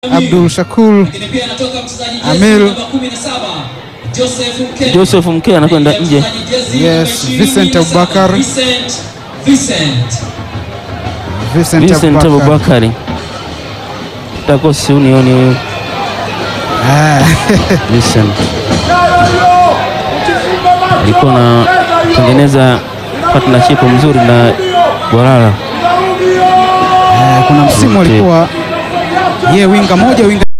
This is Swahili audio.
Abdul Shakur Lakini pia anatoka mchezaji jezi Amir. namba 17 Joseph Mkenya. Joseph Mkenya anakwenda Anaingia nje. mchezaji jezi Yes, namba 27, Vincent Abubakar. Vincent Vincent Vincent Vincent Abubakar. Abubakari takosi unioni huyu Ah, Vincent alikuwa na tengeneza partnership mzuri na Bwalala. eh, kuna msimu Okay. alikuwa ye winga moja winga